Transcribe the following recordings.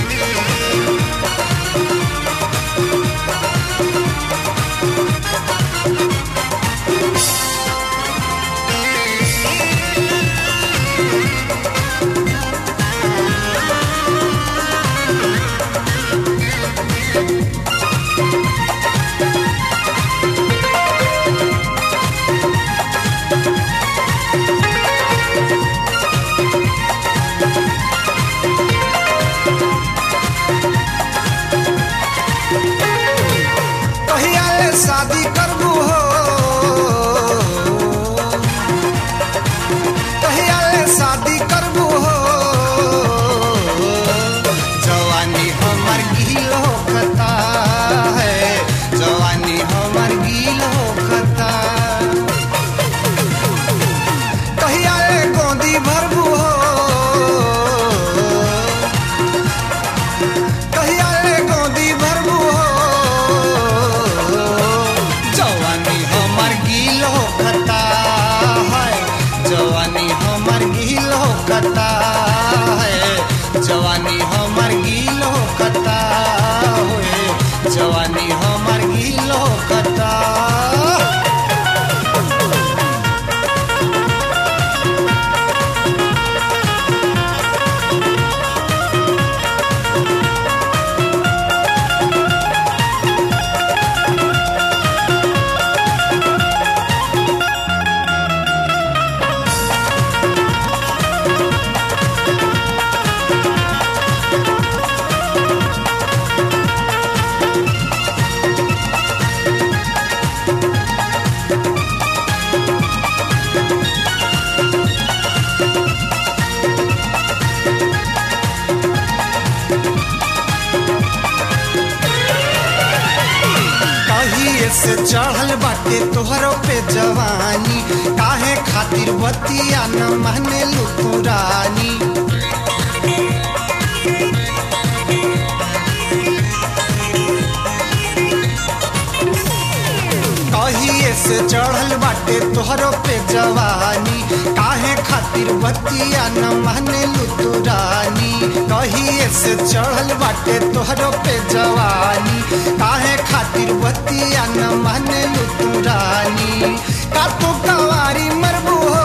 कहिया ले शादी करबू हो कहिया ले शादी करबू हो जवानी हमर गील होखता है जवानी हमर गील होखता कहिया ले गोदी भरबू हो कहिया ले गोदी भरबू हो जवानी हमर गील होखता है जवानी हमर गील होखता है जवानी हमर गील होखता है जवानी हमर गील होखता कहिए से चढ़ल बाटे तोहरो पे जवानी काहे खातिर बतिया न माने लुकुरानी कहिए से चढ़ल बाटे तोहरो पे जवानी काहे खातिर बतिया न माने लुतुरानी कहिए से चढ़ल बाटे तोहरो पे जवानी काहे खातिर बतिया न माने लुतुरानी का तू कवारी मरबू हो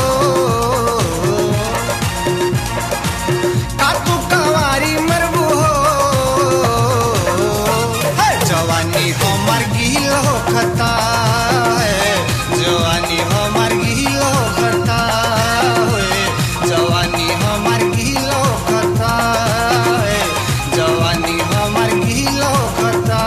का तू कवारी मरबू हो है जवानी हमर गील होखता है जवानी हमर गील होखता है जवानी हमर गील होखता है जवानी हमर गील होखता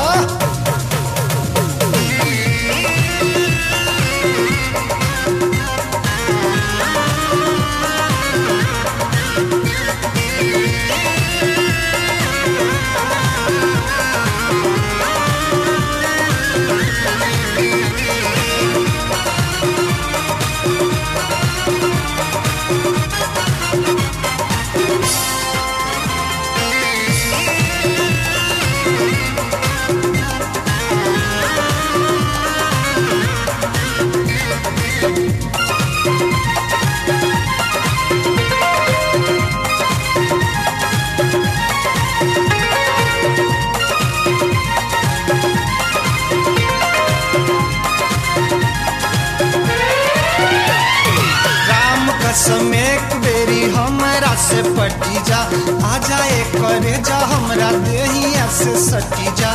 राम कसम एक बेरी हमरा से पटी जा आ जाए करे जा हमरा देहिया से सटी जा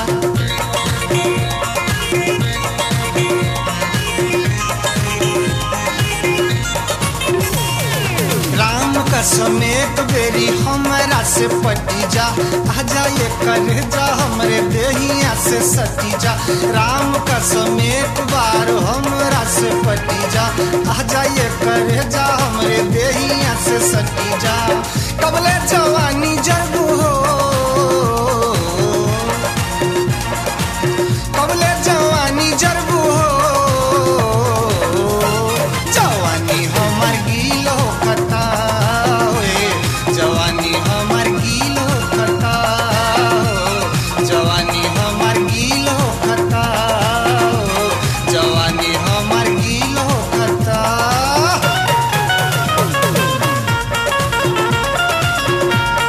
राम कसम एक बेरी हमरा से पटी जा आ जाए करे जा हमरे देहिया से सटी जा राम कसम एक बार हमरा से पटी जा आ जाए करे जा हमरे देहिया से सटी जा कबले जवानी जरबू हो कबले जवानी जरबू हो जवानी हमर गील होखता होए जवानी हमर गील होखता हो जवानी हमर गील होखता हो जवानी हमर गील होखता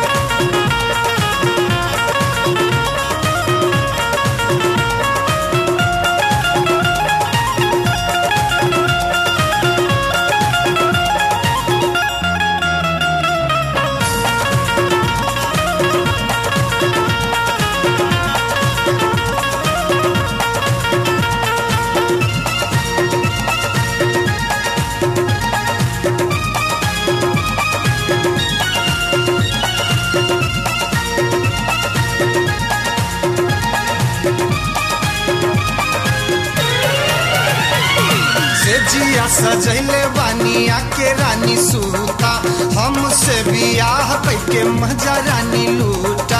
सजैले बानिया के रानी सूता हमसे बियाह कैके मजा रानी लूटा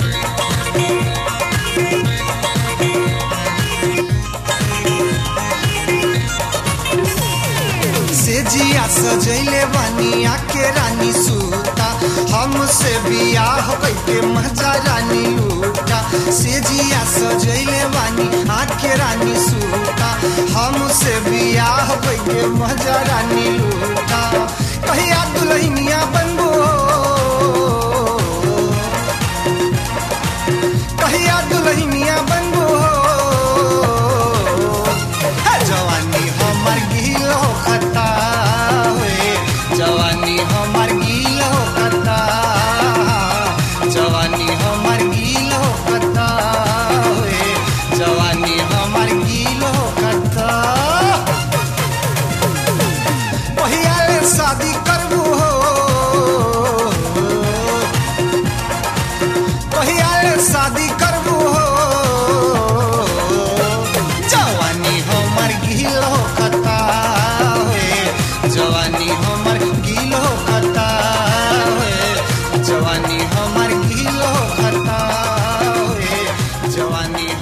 से जिया सजैले बानिया के रानी सूता हमसे बियाह कैके मजा रानी लूटा से जिया सजैले बानी आके रानी सूता हमसे बियाह कैके मजा रानी लूटा कहिया दुल्हनिया बनबो कहिया दुल्हनिया बनबो है जवानी हमर गिलो खता होए जवानी हमर गिलो खता जवानी हमर गिलो खता होए जवानी हमर गिलो खता पहियाले शादी करबू हो पहियाले शादी करबू हो जवानी हमर गिलो कता होए जवानी हमर गिलो कता होए जवानी हमर गिलो कता होए जवानी